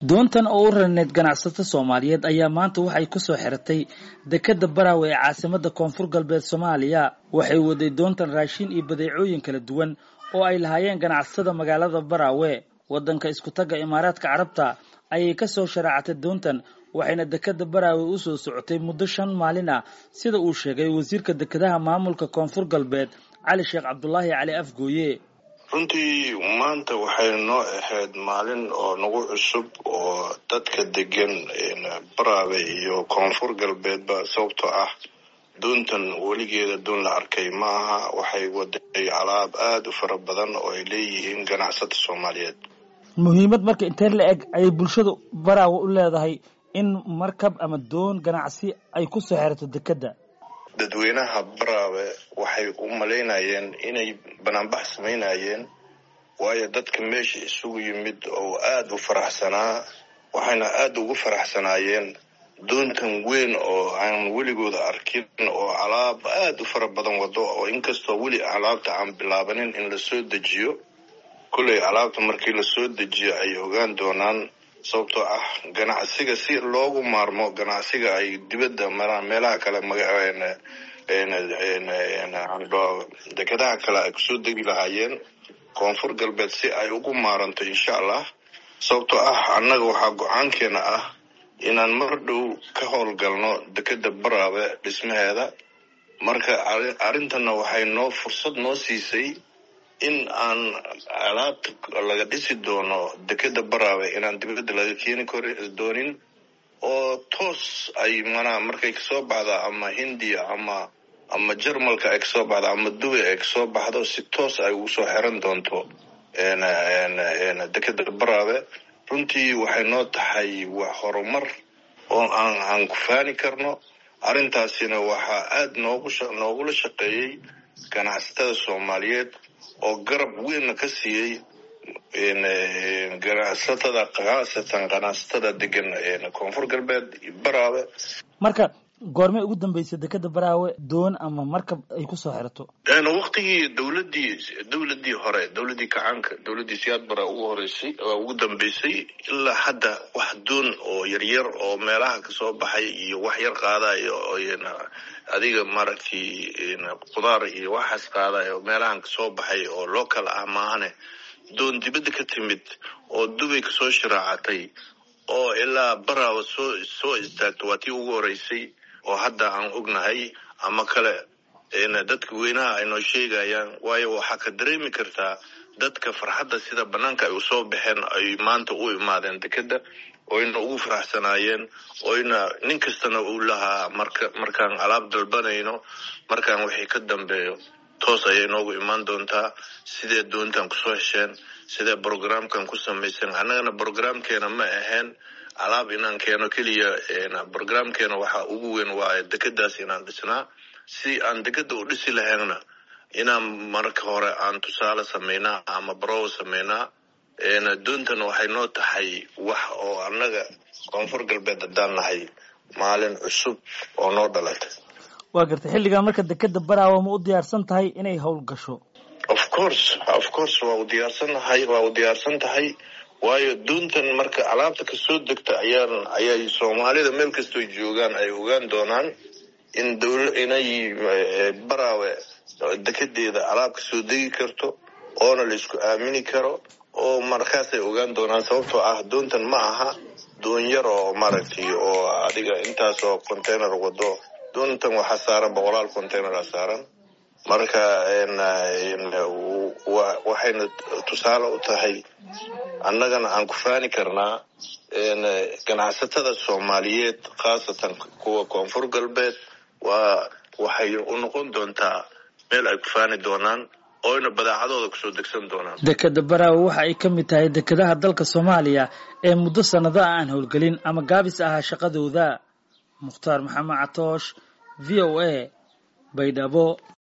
doontan oo u rarneyd ganacsato soomaaliyeed ayaa maanta waxay kusoo xiratay dekeda baraawe ee caasimada koonfur galbeed soomaaliya waxay waday doontan raashin iyo badeecooyin kala duwan oo ay lahaayeen ganacsatada magaalada baraawe wadanka iskutaga imaaraadka carabta ayay kasoo sharaacatay doontan waxayna dekeda baraawe usoo socotay muddo shan maalin ah sida uu sheegay wasiirka dekedaha maamulka koonfur galbeed cali sheekh cabdulaahi cali afgooye runtii maanta waxay noo ahayd maalin oo nagu cusub oo dadka degan baraabe iyo koonfur galbeedba sababtoo ah doontan weligeeda doon la arkay ma aha waxay waday alaab aada u fara badan oo ay leeyihiin ganacsata soomaaliyeed muhiimad marka intee la eg ayay bulshada baraawe u leedahay in markab ama doon ganacsi ay ku soo xerato dekedda dadweynaha baraawe waxay u malaynayeen inay banaanbax samaynayeen waayo dadka meesha isugu yimid oo aada u faraxsanaa waxayna aada ugu faraxsanaayeen doontan weyn oo aan weligooda arkin oo alaab aada u fara badan wado oo inkastoo weli alaabta aan bilaabanin in lasoo dejiyo kolley alaabta markii lasoo dejiyo ay ogaan doonaan sababtoo ah ganacsiga si loogu maarmo ganacsiga ay dibadda meelaha kale dekedaha kale ay kusoo degi lahaayeen koonfur galbeed si ay ugu maaranto insha allah sababtoo ah annaga waxaa go-aankeena ah inaan mar dhow ka howlgalno dekeda baraabe dhismaheeda marka arrintanna waxay noo fursad noo siisay in aan alaabta laga dhisi doono dekeda baraawe inaan dibadda laga keeni kor doonin oo toos ay manaa markay kasoo baxda ama hindiya ama ama jarmalka ay kasoo baxdo ama dubay ay kasoo baxdo si toos ay ugu soo xiran doonto dekeda baraawe runtii waxay noo tahay wax horumar oo aan aan ku faani karno arrintaasina waxaa aada noogu noogula shaqeeyey ganacsatada soomaaliyeed oo garab weynna ka siiyey ganacsatada khaasatan ganacsatada degan koonfur galbeed baraawe marka goormay ugu dambeysay dekeda baraawe doon ama markab ay kusoo xirato waktigii dowladii dowladii hore dowladii kacaanka dowladii siyaad bara ugu horeysay ugu dambeysay ilaa hadda wax doon oo yaryar oo meelaha kasoo baxay iyo wax yar qaadayo adiga maaragtay khudaar iyo waxaas qaadayo meelahan kasoo baxay oo local ah maahane doon dibadda ka timid oo dubay kasoo shiraacatay oo ilaa baraawa soo soo istaagto waa tii ugu horeysay oo hadda aan ognahay ama kale dadka weynaha ay noo sheegayaan waayo waxaa ka dareemi kartaa dadka farxadda sida banaanka ay usoo baxeen ay maanta u imaadeen dekeda oyna ugu faraxsanaayeen oyna nin kastana uu lahaa marka markaan alaab dalbanayno markaan wixii ka dambeeyo toos ayay noogu imaan doontaa sidee doontan kusoo hesheen sidee brogramkan ku samayseen annagana brogramkeena ma ahayn alaab inaan keeno keliya brogramkeena waxaa ugu weyn waa dekedaas inaan dhisnaa si aan dekeda u dhisi lahaynna inaan marka hore aan tusaale samaynaa ama barow samaynaa doontana waxay noo tahay wax oo annaga koonfur galbeed haddaan nahay maalin cusub oo noo dhalatay waa gartay xilligan marka dekeda baraawe ma u diyaarsan tahay inay howlgasho of course of course waa u diyaarsannahay waa u diyaarsan tahay waayo doontan marka alaabta kasoo degta ayaan ayay soomaalida meel kastoo joogaan ay ogaan doonaan in dowla inay baraawe dekedeeda alaab kasoo degi karto oona la isku aamini karo oo markaasay ogaan doonaan sababtoo ah doontan ma aha doon yar oo maaragtay oo adiga intaas oo container wado doontan waxaa saaran boqolaal containera saaran marka waxayna tusaale u tahay annagana aan ku faani karnaa ganacsatada soomaaliyeed khaasatan kuwa koonfur galbeed waa waxay u noqon doontaa meel ay ku faani doonaan oyna badaacadooda kusoo degsan doonaan dekeda baraawe waxa ay ka mid tahay dekedaha dalka soomaaliya ee muddo sannado ah aan howlgelin ama gaabis ahaa shaqadooda mukhtaar maxamed catoosh v o a baydhabo